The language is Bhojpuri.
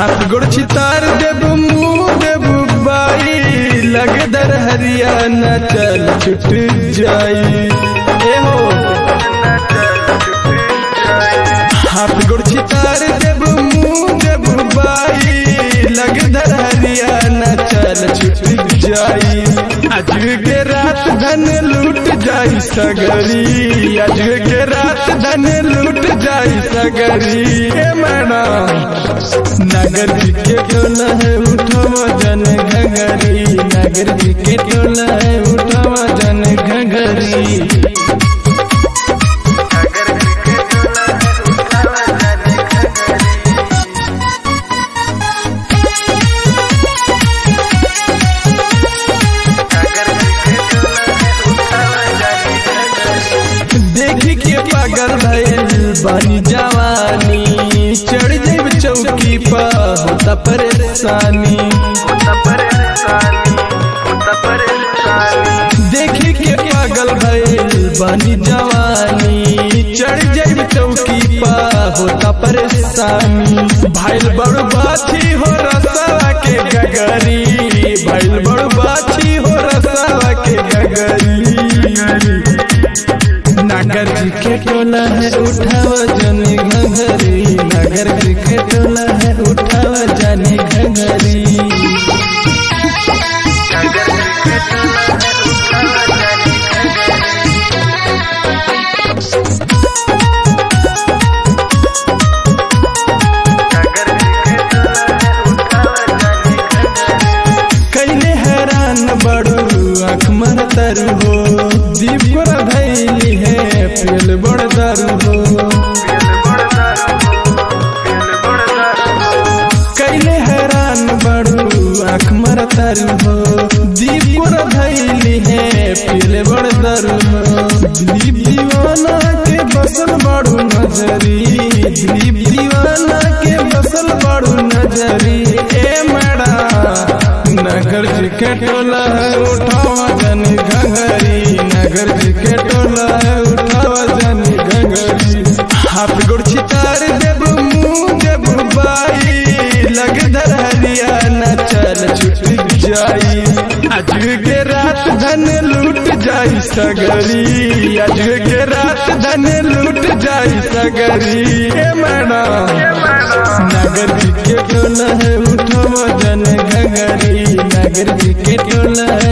हाथ गोड़ चितार देबू मुंह देबू बाई लगे दर हरियाणा चल छुट जाई ए हो हाथ गोड़ चितार देबू मुंह देबू बाई लगे दर हरियाणा चल छुट जाई आज के रात धन लूट जाई सगरी आज के रात धन लूट जाई सगरी ए मैना नगर जी के टोला है उठावा जन घंगरी नगर जी के टोला है उठावा जन घंगरी देखी के पागल भइल बानी जवानी चढ़ जाइब चौकी पर होता परेशानी देखी के पागल भइल बानी जवानी चढ़ जाइब चौकी पर होता परेशानी भाइल बड़ बाछी हो रसवा के गगरी भाइल बड़ बाछी हो रसवा के गगरी नगर जी के टोला है उठावा जाने घंघरी नगर जी के टोला है उठावा जाने घंघरी कैले हैरान बड़ू आँख मर तरु हो दीप को धैली है पेल बड़ दरु हो कैले हैरान बड़ू आँख मर तरु हो दीप को धैली है पेल बड़ दरु हो दीप दीवाना के बसल बड़ू नजरी दीप दीवाना के बसल बड़ू नजरी ए मैडा नगर जी के टोला है उठावा जानी घंगरी नगर जी के टोला है उठावा जानी घंगरी हाथ गोड़ छितार देबू मुंह देबू बाई लग धर हरियाणा चल छुट जाई आज के रात धन लूट जाई सगरी आज के रात धन लूट जाई सगरी ए मैडा नगर जी के टोला है उठावा जन घंगरी नगर जी के टोला है